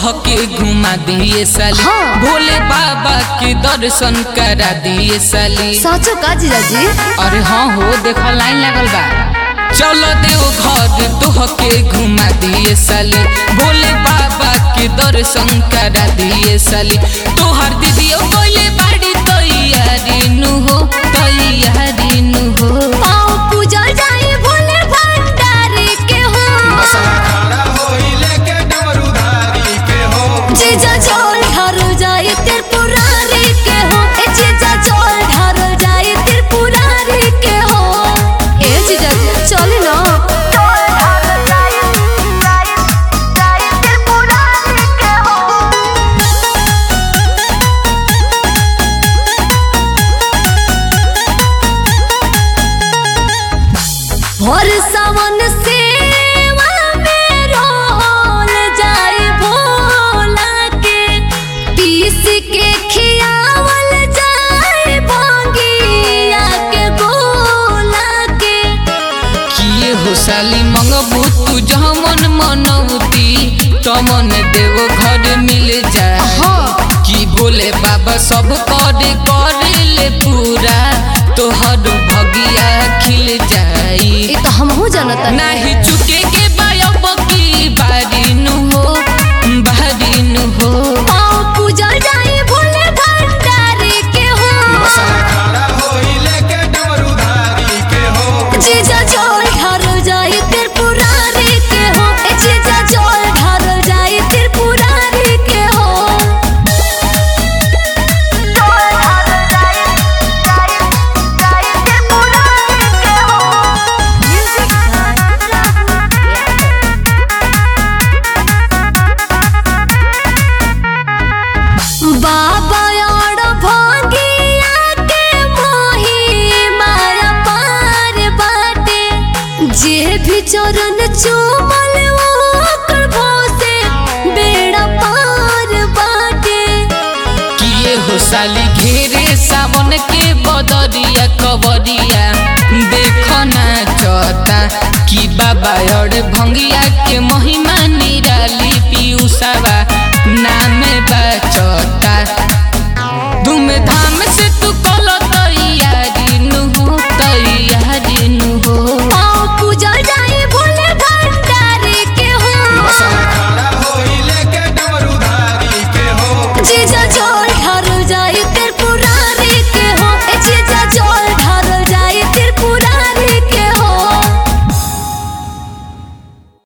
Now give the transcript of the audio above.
तोहके घुमा दिए साली हाँ। भोले बाबा के दर्शन करा दिए साली साचो का जीजाजी अरे हाँ हो देखो लाइन लगल बा चलो देव घर तोहके घुमा दिए साली भोले बाबा के दर्शन करा दिए साली तोहर दीदियो बोले बाड़ी तैयारी नु हो तैयारी नु हो पाँव पूजल जाए भोले भंडारी के हो खड़ा होई लेके डमरूधारी के हो जीजा चोल ढारो जाए त्रिपुरारी के हो ए जीजा चोल ढारो जाए त्रिपुरारी के हो ए जीजा चले ना भोर सावन सेवा में रोल जाए भोला के पीस के खियावल जाए भंगिया के गोला के किए हो साली मंगबू तू जहाँ मन मनौती तमन देव घर मिल जाए हाँ। कि भोले बाबा सब करे करे ले पूरा तोहर भगिया खिल जाई ये तो हमहू जानता नाही चुके के बायब की बारी नु हो बारी नु हो पाँव पूजल जाए भोले भंडारी के हो खड़ा होई लेके डमरूधारी के हो जीजा चोल ढारो जाए त्रिपुरारी के हो ए जीजा चोल ढारो जाए त्रिपुरारी के हो बाबा और भोगिया के मोही माया पार बाटे जे भी चरण चूमल ओकर भोसे बेड़ा पार बाटे किए हो साली घेरे सावन के बदरिया कवरिया देखो ना चता कि बाबा और भंगिया के महिमा निराली पीयूसावा नाम बा